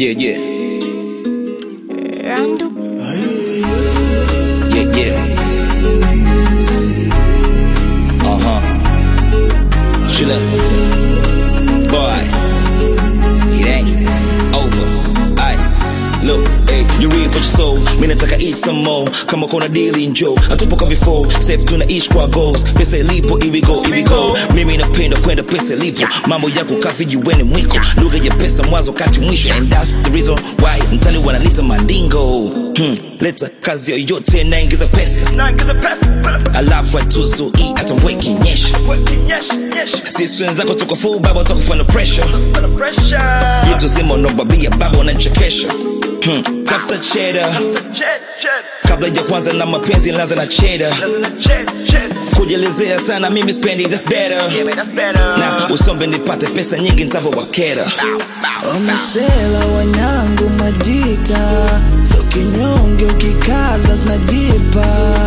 Yeah, yeah. Randu. Yeah, yeah. Uh huh. Chill up. Boy. It ain't over. Aye. Look, hey, you read what you sow. Mimi nataka eat some more. Kama kuna deal njo. Hatupo kama before. Safe tunaishi kwa goals. Pesa ilipo, here we go, here we go. Mimi napenda kwenda pesa ilipo. Mambo yako kafi juweni mwiko. Lugha ya pesa mwanzo kati mwisho. And that's the reason why mtani wanalita mandingo. Hmm. Leta kazi yoyote naingiza pesa. Alafu atuzo hii hata mvua ikinyesha. Sisi wenzako tuko full baba tukufanya pressure. Yetu zima unobabia baba unanichekesha. Hmm. Tafuta cheddar kabla ya kwanza na mapenzi laza na cheddar. Kujelezea sana mimi spendi that's better. Na usombe nipate pesa nyingi nitavowakera. Wamasela wanangu majita, so kinyonge ukikaza zinajipa.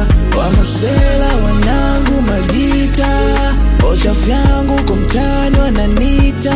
Wamasela wanangu majita, ochafu yangu kwa mtani wananita.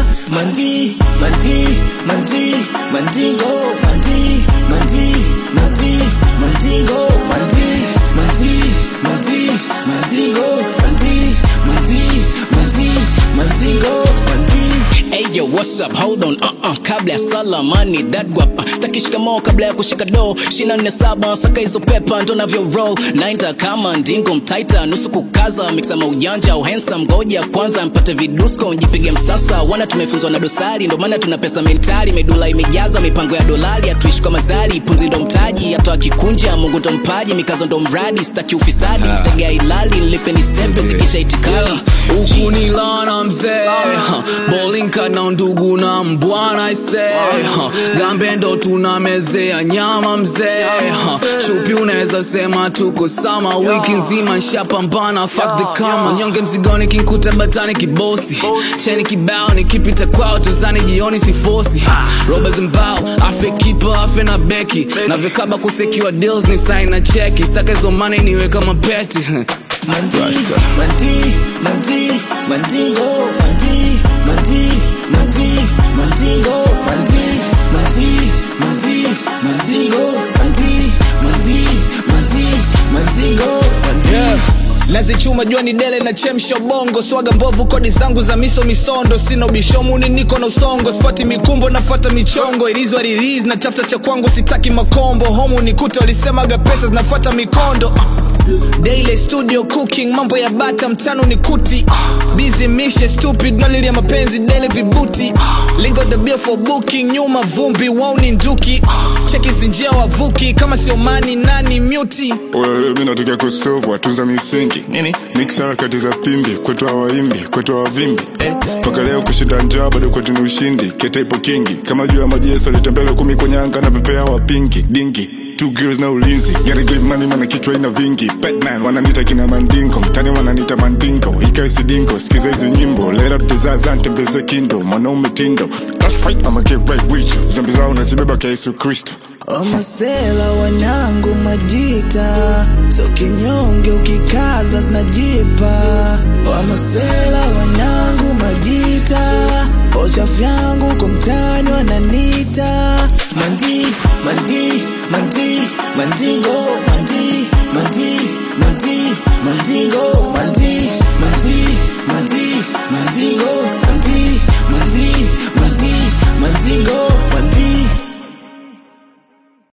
Mandi, mandi, mandi, mandingo, mandi, mandi, mandi, mandingo, mandi, mandi, mandi, mandingo, mandi, mandi, mandi, mandingo, mandi. Hey yo, what's up? Hold on, uh-uh. Kabla ya salamani that guap uh, staki shikamoo kabla ya kushika do shina nne saba saka hizo pepa ndo navyo roll nainta kama ndingo mtaita nusu kukaza mixa maujanja uhensa ngoja kwanza mpate vidusko njipige msasa wana tumefunzwa na dosari ndo maana tuna pesa mentali medula imejaza mipango ya dolari hatuishi kwa mazari pumzi ndo mtaji hata akikunja mungu ndo mpaji mikazo ndo mradi staki ufisadi sega ilali nilipe ni sempe zikisha itikali huku ni lana mzee ha, bolinka na ndugu na mbwana ise ha, gambe ndo tunamezea nyama mzee ha, shupi unaweza sema tuko sama wiki nzima nshapambana fuck the kama nyonge mzigoni kinkuta batani kibosi cheni kibao nikipita kwao tazani jioni sifosi ha, roba zimbao afe kipa afe na beki navyokaba kusekiwa deals ni sign na cheki saka hizo money niwe kama peti Mandi, mandi, mandi, mandingo, mandi, mandi, mandi, mandingo, mandi, mandi, mandi, mandingo, mandi, mandi, mandi, mandingo, mandi. nazichuma jua ni dele na chemsha bongo swaga mbovu kodi zangu za miso misondo sina ubishomuni niko na usongo sifati mikumbo nafata michongo ilizwa riliz na tafuta cha kwangu sitaki makombo homu nikute walisemaga pesa zinafata mikondo Daily studio cooking mambo ya bata mtano ni kuti busy mishe stupid nalilia mapenzi dele vibuti lingo the bill for booking nyuma vumbi wao ni nduki cheki zinjia wavuki kama sio mani nani muti Wewe mi natokea kusovu watunza misingi Nini? mix harakati za pimbi kwetu hawaimbi kwetu hawavimbi mpaka leo kushinda njaa bado kwetu ni ushindi kete ipo kingi kama juu ya maji yesu alitembele kumi kwenye anga na pepea wapingi dingi Two girls na ulinzi Gotta get money mana kichwa ina vingi Batman wananita kina mandingo Mtani wananita mandingo Ikae sidingo Sikiza hizi nyimbo Let up the zaza ntembeze kindo Mwanaume tindo That's right I'ma get right with you Zambi zao nazibeba kwa Yesu Kristo Wamasela wanangu majita, so kinyonge ukikaza zinajipa. Wamasela wanangu majita, ochafu yangu kwa mtani wananita. Mandi, mandi, mandi, mandingo, mandi, mandi, mandi, mandingo, mandi, mandi, mandi, mandingo, mandi, mandi, mandi, mandingo,